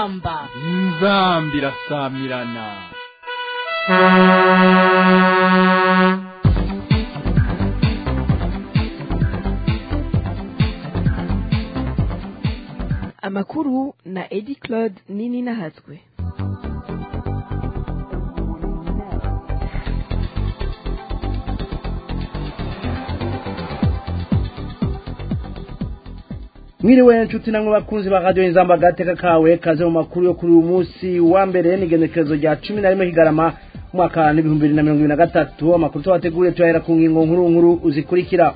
inzamba inzamba irasamirana amakuru na edi claude nini nahatswe mwiriwe nshuti namwe bakunzi ba radiyo inzamba agateka kawe kaze mu makuru yo kuri uyu munsi wa mbere n'igenekerezo rya cumi na rimwe kigarama umwaka n'ibihumbi bibiri na mirongo ibiri na gatatu amakuru tubateguriye tuyahera ku ngingo nkuru nkuru zikurikira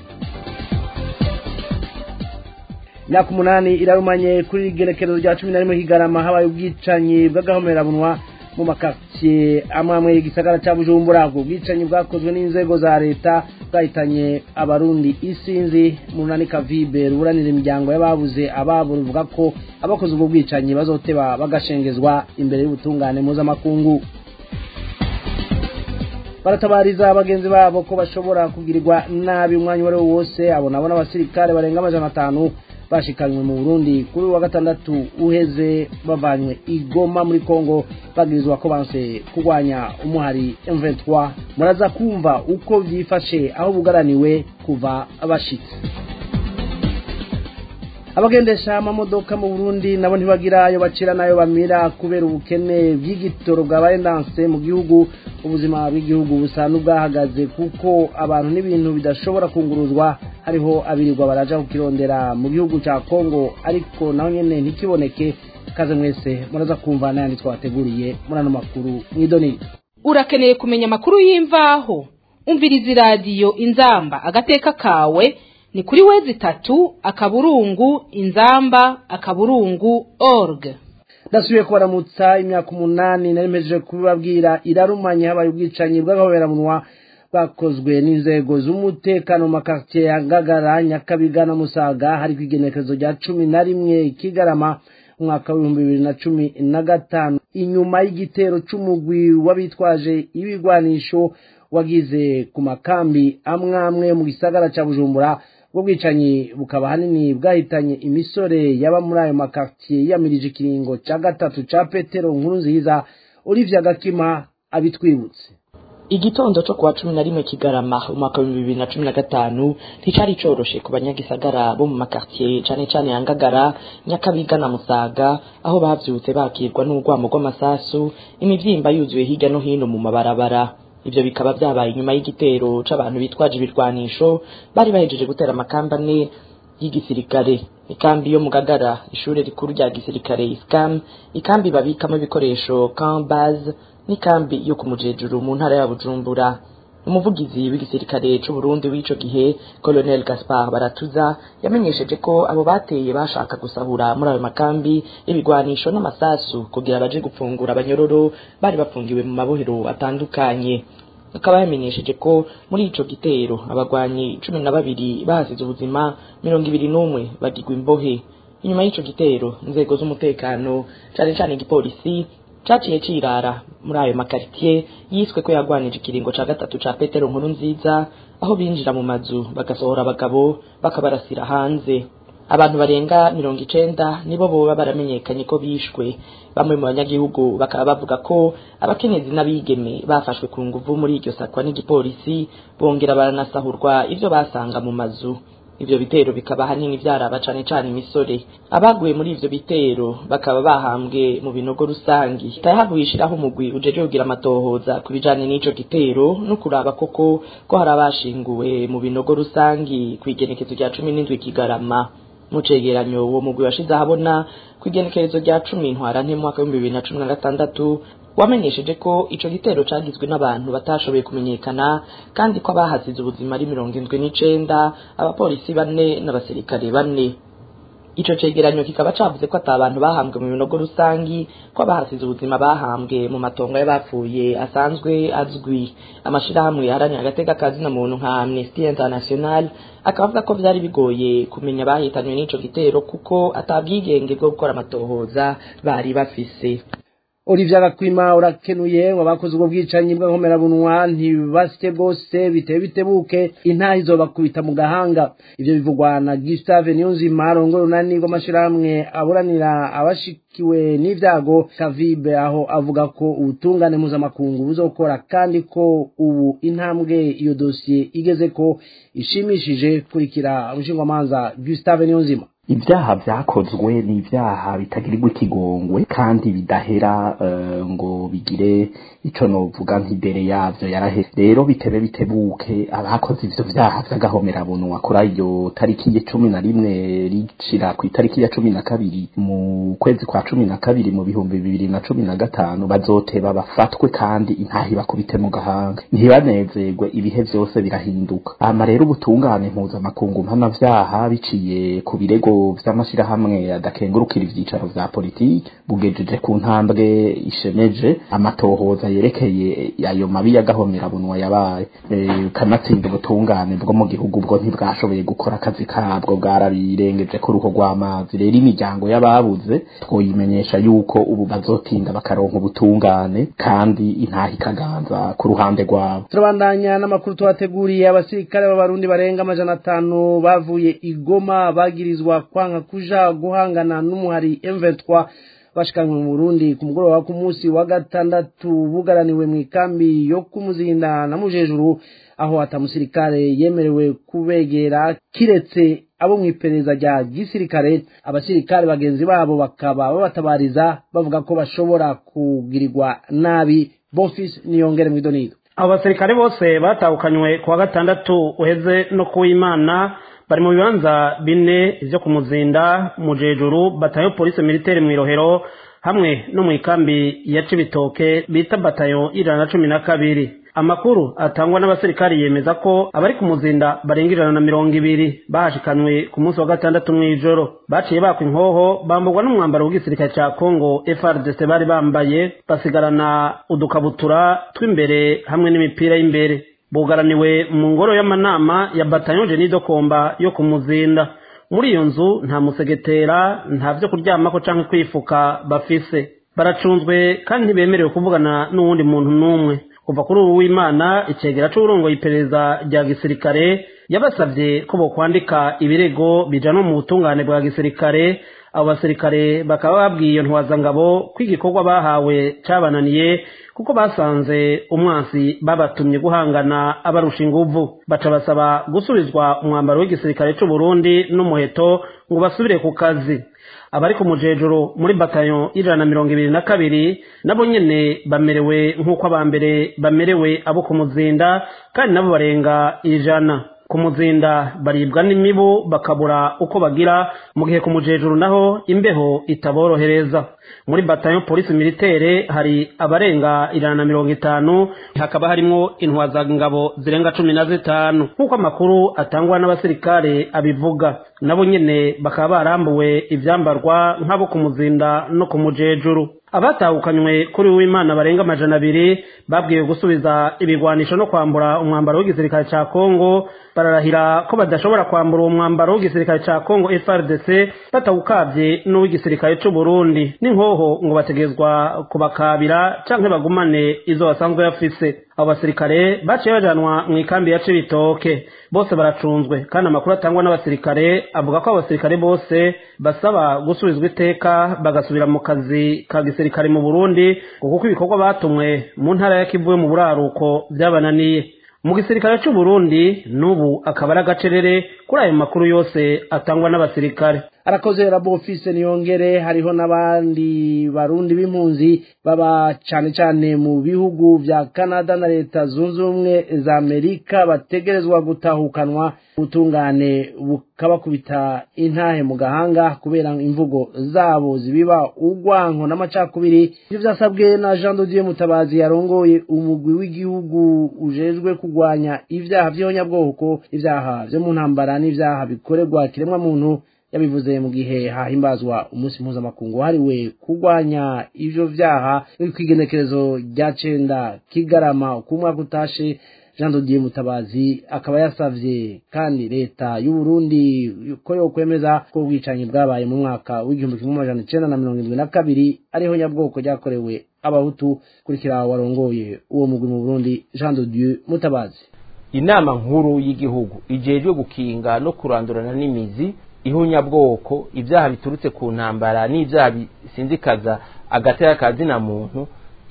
imyaka umunani irarumanye kuri igenekerezo rya cumi na rimwe kigarama habaye ubwicanyi bw'agahomerabunwa mu makaritsiye amwe amwe y'igisagara cya bujumbura ubwo bwicanyi bwakozwe n'inzego za leta bwahitanye abarundi isinzi mu runani kavibe ruburanira imiryango y'ababuze ababo ruvuga ko abakoze ubwo bwicanyi bazoteba bagashengezwa imbere y'ubutungane mpuzamakungu baratabariza bagenzi babo ko bashobora kugirirwa nabi umwanya uwo ari wo wose abo nabo n'abasirikare barenga amajana atanu bashikanywe mu burundi kuri uwa gatandatu uheze bavanywe igoma muri kongo bagirizwa ko banse kurwanya umuhari M23 muraza kumva uko byifashe aho bugaraniwe kuva bashitse abagendesha amamodoka mu burundi nabo ntibagira ayo bacira n'ayo bamira kubera ubukene bw'igitoro bwabaye ndanse mu gihugu ubuzima bw'igihugu busa n'ubwahagaze kuko abantu n'ibintu bidashobora kunguruzwa hariho abirirwa baraja kukirondera mu gihugu cya kongo ariko naho nyene ntikiboneke kaze mwese muraza kumva n'ayandi twabateguriye muri ano makuru mw'idonito urakeneye kumenya amakuru y'imvaho umviriza iradiyo inzamba agateka kawe ni kuri wezi itatu akaburungu inzamba akaburungu org ndasubiye kubaramutsa imyaka umunani nari mpejeje kubibabwira irarumanye habaye ubwicanyi bw'agahobeраmunwa bwakozwe n'inzego z'umutekano mu makaritiye ya ngagara nyakabiga na musaga hari ku igenekerezo rya cumi na rimwe kigarama umwaka w'ibihumbi bibiri na cumi na gatanu inyuma y'igitero c'umugwi w'abitwaje ibigwanisho wagize ku makambi amwe amwe mu gisagara ca bujumbura ubwo bwicanyi bukaba hanini bwahitanye imisore yaba muri ayo makaritiye yamirije ikiringo ca gatatu ca petero nkuru nziza olivia gakima abitwibutse igitondo cyo kuwa cumi na rimwe kigarama umwaka w'ibihumbi bibiri na cumi na gatanu nticari coroshe ku banyagisagara bo mu makartiye cane cane ya ngagara nyakabiga na musaga aho bavyutse bakirwa n'urwamo rw'amasasu imivyimba yuzuye hirya no hino mu mabarabara ivyo bikaba vyabaye inyuma y'igitero c'abantu bitwaje ibirwanisho bari bahejeje gutera amakamba ane y'igisirikare ikambi yo mu gagara ishure rikuru rya gisirikare iscam ikambi babikamo ibikoresho camp base n'ikambi yo ku mujejuru mu ntara ya bujumbura umuvugizi w'igisirikare c'u Burundi w'ico gihe Colonel Gaspard Baratuza yamenyesheje ko abo bateye bashaka gusahura muri ayo makambi ibigwanisho n'amasasu kugira baje gupfungura abanyororo bari bafungiwe mu mabohero atandukanye akaba yamenyesheje ko muri ico gitero abagwanyi cumi na babiri bahasize ubuzima mirongo ibiri n'umwe bagirwa imbohe inyuma y'ico gitero inzego z'umutekano cane cane igipolisi caciye cirara muri ayo makaritiye yiswe ko yagwanije ikiringo ca gatatu ca petero nkuru nziza aho binjira mu mazu bagasohora abagabo bakabarasira hanze abantu barenga mirongo icenda nibo boba baramenyekanye ko bishwe bamwe mu banyagihugu bakaba bavuga ko abakenyezi n'abigeme bafashwe ku nguvu muri iryo sakwa n'igipolisi bongera baranasahurwa ivyo basanga mu mazu ivyo bitero bikaba hanini vyaraba cane cane imisore abaguye muri ivyo bitero bakaba bahambwe mu binogo rusangi tayahavuye ishiraho umugwi ujeje kugira amatohoza ku bijanye n'ico gitero no kuraba koko ko hari abashinguwe mu binogo rusangi kw'igenekezo rya cumi n'indwi kigarama mu cegeranyo uwo mugwi washize ahabona kw'igenekerezo rya cumi ntwarante mu mwaka w'ibihumbi bibiri na cumi na gatandatu wamenyesheje ko ico gitero cagizwe n'abantu batashoboye kumenyekana kandi ko abahasize ubuzima ari mirongo indwi n'icenda abapolisi bane n'abasirikare bane ico cegeranyo kikaba cavuze ko ata abantu bahambwe mu binogo rusangi ko abahasize ubuzima bahambwe mu matongo y'abapfuye asanzwe azwi amashirahamwe yaharaniye agateka kazina muntu nka Amnesty International akaba avuga ko vyari bigoye kumenya bahitanywe n'ico gitero kuko atabwigenge bwo gukora amatohoza bari bafise Olivier Gakwima urakenuye ngo bakoze ubwo bwicanyi bw'inkomerabunwa ntibasye bwose bitewe bitebuke intaha izobakubita mu gahanga ivyo bivugwa na Gustave Niyonzima arongora unani rw'amashirahamwe aburanira abashikiwe n'ivyago Kavibe aho avuga ko ubutungane mpuzamakungu buzokora kandi ko ubu intambwe iyo dosiye igeze ko ishimishije kurikira umushingamanza Gustave Niyonzima ibyaha byakozwe ni ibyaha bitagirirwa ikigongwe kandi bidahera uh, ngo bigire ico novuga nk'idere yavyo yaraheze rero bitebe bitebuke abakoze ivyo vyaha vy'agahomerabunwa kuri iyo tariki ya cumi na rimwe ricira ku itariki ya cumi na kabiri mu kwezi kwa cumi na kabiri mu bihumbi bibiri na cumi na gatanu bazoteba bafatwe kandi intahi bakubite mu gahanga ntibanezerwe ibihe vyose birahinduka ama rero ubutungane mpuzamakungu mpanavyaha biciye ku birego vy'amashirahamwe adakengurukira ivyicaro vya politiki bugejeje ku ntambwe ishemeje amatohoza yerekeye ayo mabi y'agahomerabunwa yabaye kanatsinda ubutungane bwo mu gihugu bwo ntibwashoboye gukora akazi kabwo bwarabirengeje ku ruho rw'amazi rero imiryango y'ababuze twoyimenyesha yuko ubu bazotinda bakaronka ubutungane kandi intaha ikaganza ku ruhande rwabo turabandanya n'amakuru tubateguriye abasirikare b'abarundi barenga amajana atanu bavuye igoma bagirizwa kwanga kuja guhangana n'umuhari M23 bashikanywe mu Burundi ku mugoroba ku munsi wa gatandatu bugaraniwe mu ikambi yo kumuzinda na mujejuru aho atamusirikare yemerewe kubegera kiretse abo mu iperereza rya gisirikare abasirikare bagenzi babo bakaba babatabariza bavuga ko bashobora kugirirwa nabi Bonfils niyongere mu idonido abo basirikare bose batahukanywe ku wa gatandatu uheze no kuw'imana bari mu bibanza bine vyo ku muzinda mu jejuru batayo polisi militaire mw'irohero hamwe no mu ikambi ya cibitoke bita batayo ijana na cumi na kabiri amakuru atangwa n'abasirikari yemeza ko abari ku muzinda barenga ijana na mirongo ibiri bahashikanywe ku munsi wa gatandatu mw'ijoro baciye bakwa inkoho bamburwa n'umwambaro w'igisirikare ca congo frdc bari bambaye basigarana udukabutura tw'imbere hamwe n'imipira y'imbere bugaraniwe mu ngoro y'amanama ya batayo jenido komba yo ku muzinda muri iyo nzu nta musegetera nta vyo kuryamako canke kwifuka bafise baracunzwe kandi ntibemerewe kuvugana n'uwundi muntu n'umwe kuva kuri ubu w'imana icegera c'uburongoye iperereza rya gisirikare yabasavye ko bokwandika ibirego bijanwa mu butungane bwa gisirikare abo basirikare bakaba babwiye iyo ntwazangabo ko igikorwa bahawe cabananiye kuko basanze umwansi babatumye guhangana abarusha inguvu baca basaba gusubizwa umwambaro w'igisirikare c'u Burundi n'umuheto ngo basubire ku kazi abari ku mujejuru muri batayo y'ijana na mirongo ibiri na kabiri nabo nyene bamerewe nk'uko abambere bamerewe abo ku muzinda kandi nabo barenga ijana ku muzinda baribwa n'imibu bakabura uko bagira mu gihe ku mujejuru naho imbeho itaborohereza muri batayo polisi militaire hari abarenga ijana na mirongo itanu hakaba harimwo intwazangabo zirenga cumi na zitanu nk'uko amakuru atangwa n'abasirikare abivuga nabo nyene bakaba barambuwe ivyambarwa nk'abo ku muzinda no ku mujejuru abatahukanywe kuri w'imana barenga amajana abiri babwiwe gusubiza ibigwanisho no kwambura umwambaro w'igisirikare ca kongo bararahira ko badashobora kwambura uwo mwambaro w'igisirikare ca kongo frdc batawukavye n'uw'igisirikare c'u burundi n'inkoho ngo bategezwa kubakabira canke bagumane izo basanzwe bafise abo basirikare baciye bajanwa mu ikambi ya cibitoke bose baracunzwe kandi amakuru atangwa n'abasirikare avuga ko abo basirikare bose basaba gusubizwa iteka bagasubira mu kazi ka gisirikare mu burundi kuko ibikorwa batumwe mu ntara ya kivu yo mu buraruko byabananiye mu gisirikare c'u Burundi n'ubu akaba ari agacerere kuri ayo makuru yose atangwa n'abasirikare arakoze rabo ofise niyongere hariho n'abandi barundi b'impunzi baba cane cane mu bihugu vya Canada na leta zunze ubumwe za Amerika bategerezwa gutahukanwa ubutungane bukabakubita intahe mu gahanga kubera imvugo zabo zibiba urwanko n'amacakubiri ivyo vyasabwe na Jean Dodier Mutabazi yarongoye umugwi w'igihugu ujejwe kugwanya ivyaha vy'ihonyabwoko ivyaha vyo mu ntambara n'ivyaha bikorerwa kiremwa muntu yabivuze mu gihe hahimbazwa umunsi mpuzamakungu wahariwe kurwanya ivyo vyaha kw'igenekerezo rya cenda kigarama uko umwaka utashe jean dodier mutabazi akaba yasavye kandi leta y'uburundi ko yokwemeza ko ubwicanyi bwabaye mu mwaka w'igihumbi kimwe amajana icenda na mirongo indwi na kabiri ariho nyabwoko ryakorewe abahutu kurikira warongoye uwo mugwi mu burundi jean de dieu mutabazi inama nkuru y'igihugu ijejwe gukinga no kurandurana n'imizi ihunyabwoko ibyaha biturutse ku ntambara n'ibyaha bisinzikaza agateka kazina muntu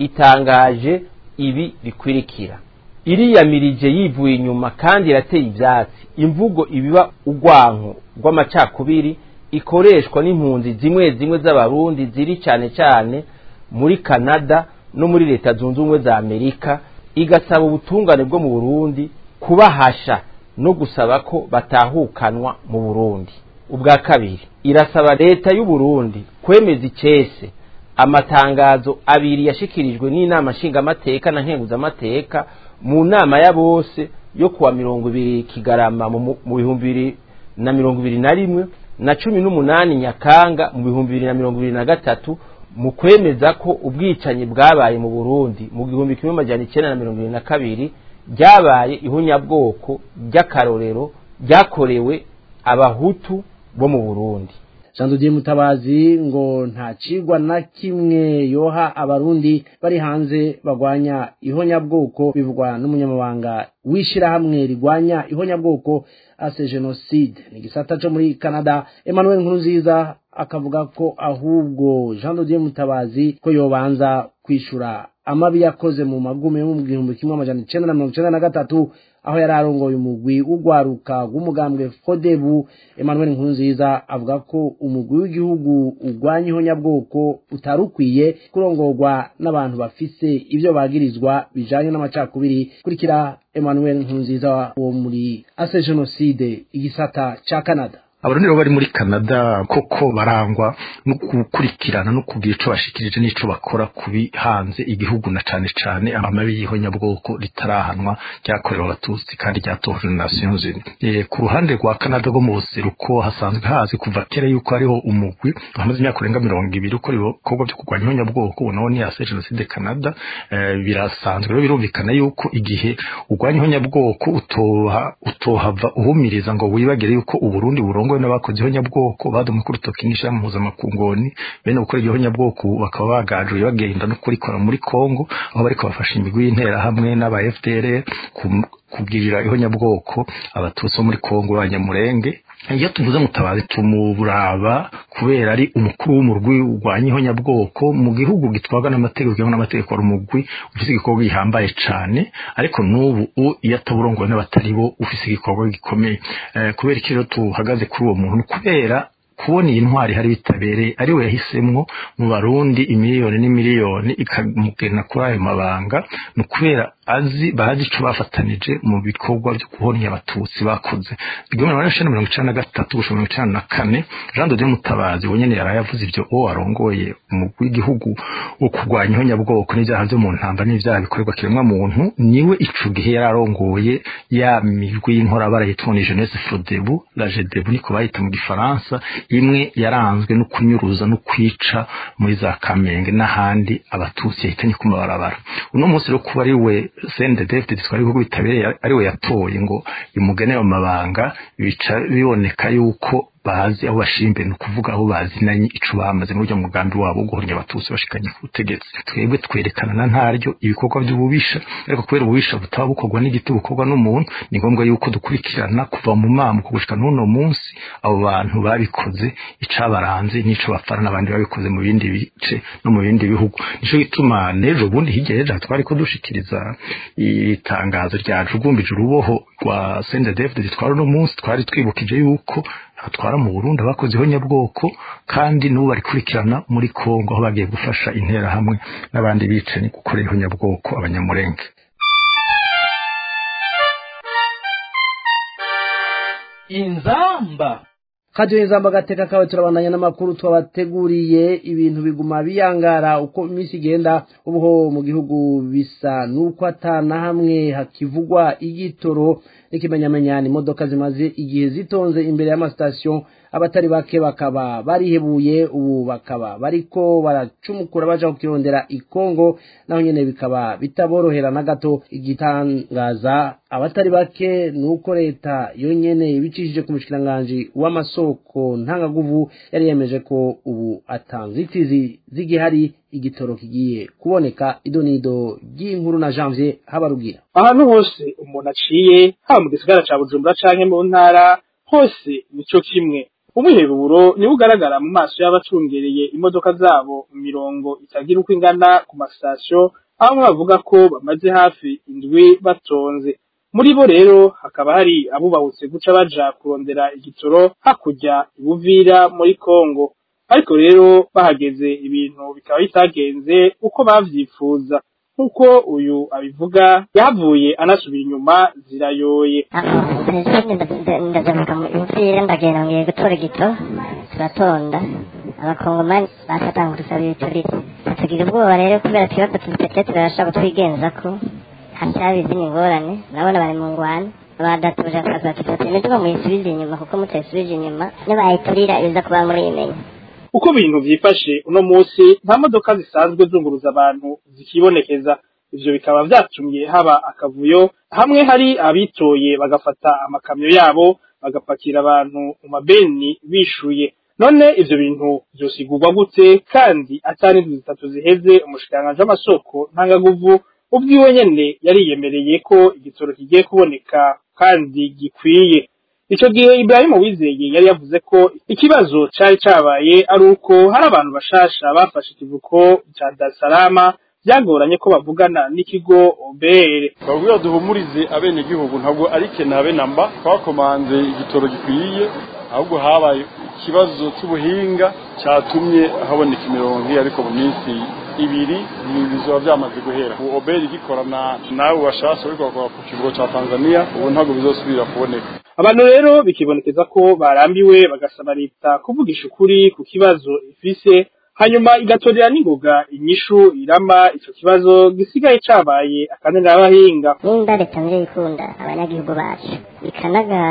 itangaje ibi bikwirikira iriyamirije yivuye inyuma kandi irateye ibyatsi imvugo ibiba urwanko rw'amacakubiri ikoreshwa n'impunzi zimwe zimwe z'abarundi ziri cyane cyane muri canada no muri leta zunze ubumwe za amerika igasaba ubutungane bwo mu burundi kubahasha no gusaba ko batahukanwa mu burundi ubwa kabiri irasaba leta y'u Burundi kwemeza icese amatangazo abiri yashikirijwe n'inama nshingamateka na nkenguzamateka mu nama ya bose yo kuwa mirongo ibiri kigarama mu bihumbi bibiri na mirongo ibiri na rimwe na cumi n'umunani nyakanga mu bihumbi bibiri na mirongo ibiri na gatatu mu kwemeza ko ubwicanyi bwabaye mu burundi mu gihumbi kimwe amajana icyenda na mirongo ibiri na kabiri ryabaye ihunyabwoko ry'akarorero ryakorewe abahutu bo mu burundi jean de mutabazi ngo nta cigwa na kimwe yoha abarundi bari hanze bagwanya ihonyabwoko bivugwa n'umunyamabanga w'ishyirahamwe rigwanya ihonyabwoko ase jenoside ni igisata cyo muri canada emmanuel nkurunziza akavuga ko ahubwo jean de mutabazi ko yobanza kwishura amabi yakoze mu magume yo mu gihumbi kimwe amajana icenda na mirongo icenda na gatatu aho yari arongoye umugwi w'urwaruka rw'umugambwe fodebu emmanuel nkurunziza avuga ko umugwi w'igihugu urwanya ihonyabwoko utari ukwiye kurongorwa n'abantu bafise ibyo bagirizwa bijanye n'amacakubiri kurikira emmanuel nkurunziza wo muri ase jenoside igisata ca canada abarundi rero bari muri canada koko barangwa no gukurikirana no kugira ico bashikirije n'ico bakora kubi hanze igihugu na cane cane amabi y'ihonyabwoko ritarahanwa ryakorewe abatutsi kandi ryatohejwe na nations unies e, ku ruhande rwa canada rwo mu buseruko hasanzwe hazi kuva kera yuko hariho umugwi wamaze imyaka urenga mirongo ibiri ukora ibikorwa vyo kurwanya ihonyabwoko ubu nawo ni ase jenoside canada e, birasanzwe rero birumvikana yuko igihe urwanya ihonyabwoko utoha utohava uhumiriza ngo wibagire yuko uburundi burongo ngo n'abakoze ihonyabwoko badumwe ku rutoki n'ishyirahamwe mpuzamakungoni bene gukora iryo honyabwoko bakaba bagajuye bagenda no kurikora muri Kongo aho bariko bafasha imigwi y'interahamwe n'aba FDR kubwirira ihonyabwoko abatutsi bo muri Kongo b'abanyamurenge iyo tuvuze mutabazi tumuraba kubera ari umukuru w'umurwi urwanya ihonyabwoko mu gihugu gitwarwa n'amategeko cyangwa n'amategeko ari umugwi ufise igikorwa gihambaye cane ariko n'ubu iyo ataburongowe n'abatari bo ufise igikorwa gikomeye kubera iki rero tuhagaze kuri uwo muntu kubera kubona iyi ntwari hari bitabereye ari we yahisemwo mu barundi imiliyoni n'imiliyoni ikamugena kuri ayo mabanga ni ukubera azi bazi ico bafatanije mu bikorwa byo guhonya abatutsi bakoze igihumbi magana cyenda mirongo icenda na gatatu gushika mirongo icenda na kane jean de mutabazi we nyene yaraye avuze ivyo uwo arongoye umugwi w'igihugu wo kurwanya ihonyabwoko n'ivyaha vyo mu ntamba n'ivyaha bikorerwa kiremwa muntu niwe ico gihe yari arongoye ya migwi y'inkorabara yitwa ni jeunesse frodebu la jedebu niko bayita mu gifaransa imwe yaranzwe no kunyuruza no kwica muri za kamenge n'ahandi abatutsi yahitanye ku mabarabara uno munsi rero kuba ari we sende david twari ibihugu bitabereye ari we yatoye ngo imugene ayo mabanga bica biboneka yuko bazi aho bashimbe ni ukuvuga aho bazinanye ico bamaze n'uryo mugambi wabo guhonya abatutsi bashikanye ku butegetsi twebwe twerekana na ntaryo ibikorwa by'ububisha ariko kubera ububisha butaba bukorwa n'igiti bukorwa n'umuntu ni ngombwa yuko dukurikirana kuva mu mamuko gushika n'uno munsi abo bantu babikoze icabaranze n'ico bapfana n'abandi babikoze mu bindi bice no mu bindi bihugu nico gituma n'ejo bundi hirya y'ejo twari ko dushikiriza itangazo ryajugumbije uruboho rwa sende david twari uno munsi twari twibukije yuko atwara mu Burundi abakoze ihonyabwoko kandi n'ubu barikurikirana muri Kongo aho bagiye gufasha interahamwe n'abandi bicanyi gukorera ihonyabwoko abanyamurenge inzamba kadiyo inzamba agateka kawe turabandanya n'amakuru twabateguriye ibintu biguma biyangara uko iminsi igenda ubuho mu gihugu bisa nuko atana hamwe hakivugwa igitoro n'ikimenyamenyane imodoka zimaze igihe zitonze imbere y'amasitasiyo abatari bake bakaba barihebuye ubu bakaba bariko baracumukura baja kukirondera ikongo naho nyene bikaba bitaborohera na gato igitangaza abatari bake nuko leta yonyene ibicishije ku mushikiranganji w'amasoko ntangaguvu yari yemeje ko ubu atanzitizi z'igihari igitoro kigiye kuboneka idonido ry'inkuru na janvier habarugira ahantu hose umuntu aciye haba mu gisagara ca bujumbura canke mu ntara hose nico kimwe umwiheburo niwo ugaragara mu maso y'abacungereye imodoka zabo mu mirongo itagira uko ingana ku masitasiyo aho bavuga ko bamaze hafi indwi batonze muri bo rero hakaba hari abubahutse guca baja kurondera igitoro hakurya ibuvira muri kongo ariko rero bahageze ibintu bikaba bitagenze uko bavyifuza nk'uko uyu abivuga yahavuye anasubira inyuma zirayoye ndagaruka mu ivire ndagenda ngiye gutora igito turatonda abakongomani basatanga udusaba ibiturire tugira ubwoba rero kubera ikibazo tutete turashaka kutwigenza ko hacyaba izindi ngorane urabona bari mu ngwane badatuje akazi batufata imiduga muyisubize inyuma kuko mutayisubije inyuma nibayiturira ibiza kuba muriyimenya uko ibintu vyifashe uno musi nta modoka zisanzwe zunguruza abantu zikibonekeza ivyo bikaba vyatumye haba akavuyo hamwe hari abitoye bagafata amakamyo yabo bagapakira abantu mu mabeni bishuye none ivyo bintu vyosigurwa gute kandi atari indwi zitatu ziheze umushikiranganji w'amasoko ntangaguvu ubwiwe nyene yariyemereye ko igitoro kigiye kuboneka kandi gikwiye ico gihe Ibrahim Wizeye yari yavuze ko ikibazo cari cabaye ari uko hari abantu bashasha bafashe ikivuko ca Dar es Salaam byagoranye ko bavugana n'ikigo OBR babwira duhumurize abene gihugu ntabwo ari kenabe namba twakomanze igitoro gikwiye ahubwo habaye ikibazo cy'ubuhinga cyatumye haboneka imirongo ariko mu minsi ibiri bizoba byamaze guhera ubu oberi gikorana nawe washasha ariko bakora ku kivugo cya tanzania ubu ntabwo bizosubira kuboneka abantu rero bikibonekeza ko barambiwe bagasaba leta kuvugisha ukuri ku kibazo ifise hanyuma igatorera n'ingoga inyishu irama ico kibazo gisigaye cabaye akananira abahinga nimba leta mbere ikunda abanyagihugu bacu ikanaga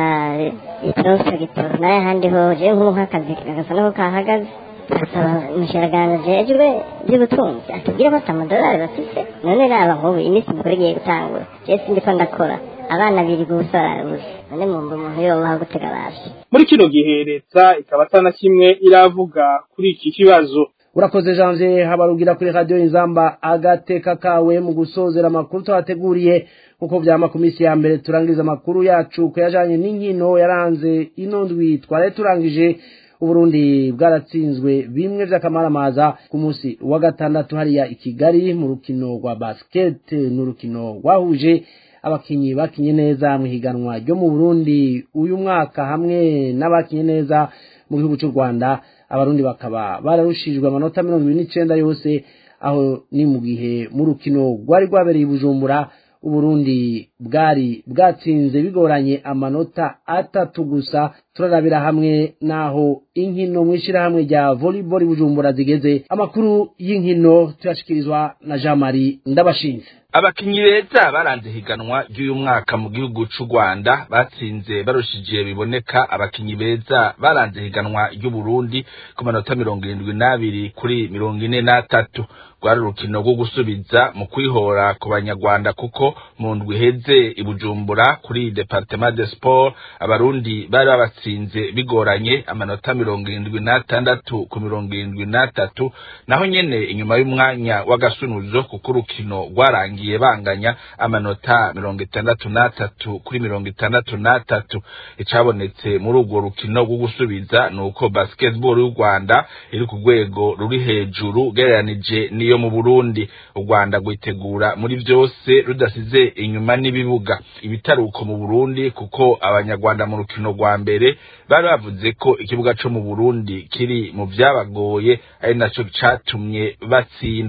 ikibazo gitoro nayo ahandi ho jewe nk'ubu nk'akazi kagasa n'aho kahagaze asaba umushyiragano jejwe by'ubutunzi atubwire ko atamadolari bafise none raba nk'ubu iminsi mikuru igiye gutangura jewe sindiko ndakora abana biri gusa barabuze none mumva umuntu yobaho gutega baje muri kino gihe leta ikaba atana kimwe iravuga kuri iki kibazo urakoze janvier habarugira kuri radiyo inzamba agateka kawe mu gusozera amakuru tuhateguriye nk'uko byama ku minsi ya mbere turangiza amakuru yacu ko yajanye n'inkino yaranze ino ndwi twari turangije uburundi bwaratsinzwe bimwe vy'akamaramaza ku munsi wa gatandatu hariya i kigali mu rukino rwa basket n'urukino rwahuje abakinyi bakinye neza mu higanwa ryo mu burundi uyu mwaka hamwe n'abakinye neza mu gihugu cy'u rwanda abarundi bakaba bararushijwe amanota mirongo ibiri n'icenda yose aho ni mu gihe mu rukino rwari rwabereye i bujumbura uburundi bwari bwatsinze bigoranye amanota atatu gusa turarabira hamwe naho inkino mu ishyirahamwe rya volleyball bujumbura zigeze amakuru y'inkino tuyashikirizwa na jean marie ndabashinze abakinyi beza baranze higanwa ry'uyu mwaka mu gihugu c'u rwanda batsinze barushije biboneka abakinyi beza baranze higanwa ry'uburundi ku manota mirongo irindwi n'abiri kuri mirongo ine n'atatu rwari urukino rwo gusubiza mu kwihora ku banyarwanda kuko mu ndwi iheze i bujumbura kuri departement de sport abarundi bari babatsinze bigoranye amanota mirongo irindwi n'atandatu ku mirongo irindwi n'atatu naho nyene inyuma y'umwanya w'agasunuzo kuko urukino rwarangiye banganya amanota mirongo itandatu n'atatu kuri mirongo itandatu n'atatu icabonetse muri urwo rukino rwo gusubiza ni uko basketball y'u rwanda iri ku rwego ruri hejuru ugereranije n'iyo mu burundi u rwanda rwitegura muri vyose rudasize inyuma n'ibibuga ibitaruko mu burundi kuko abanyarwanda mu rukino rwa mbere bari bavuze ko ikibuga co mu burundi kiri mu vyabagoye ari naco catumye batsindwa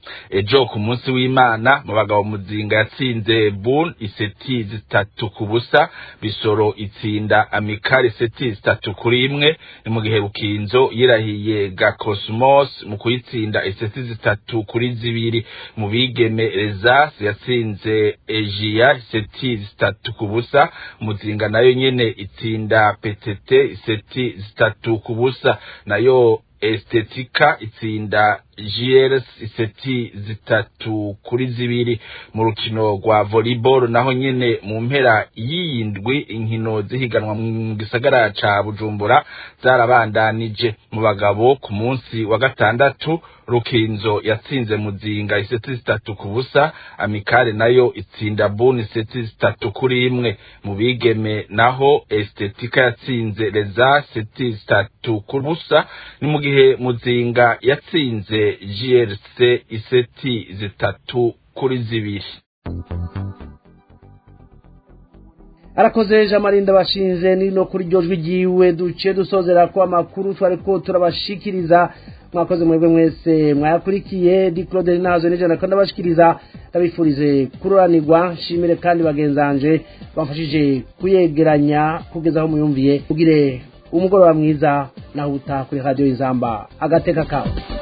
ejo ku munsi w'imana mu bagabo muzinga yatsinze bun iseti zitatu ku busa bisoro itsinda amikari iseti zitatu kuri imwe ni mu gihe rukinzo yirahiye gakosmos mu kuyitsinda iseti zitatu kuri zibiri mu bigeme rezas yatsinze ejiya iseti zitatu ku busa muzinga nayo nyene itsinda ptt iseti zitatu ku busa nayo estetika itsinda GRS iseti zitatu kuri zibiri mu rukino rwa volleyball naho nyene mu mpera y'iyindwi inkino zihiganwa mu gisagara ca Bujumbura zarabandanije mu bagabo ku munsi wa gatandatu rukinzo yatsinze muzinga iseti zitatu ku busa amikare nayo itsinda buni iseti zitatu kuri imwe mu bigeme naho estetika yatsinze reza seti zitatu ku busa ni mu gihe muzinga yatsinze GRC iseti zitatu kuri zibiri arakoze jamarinda bashinze nino kuri ryo jwi ryiwe duce dusozera ko amakuru twari ko turabashikiriza mwakoze mwebwe mwese mwayakurikiye di claude nazo nijana kandi abashikiriza ndabifurize kuroranirwa nshimire kandi bagenzanje bamfashije kuyegeranya kugeza aho muyumviye kugire umugoroba mwiza naho utaha kuri radiyo y'inzamba agateka kawe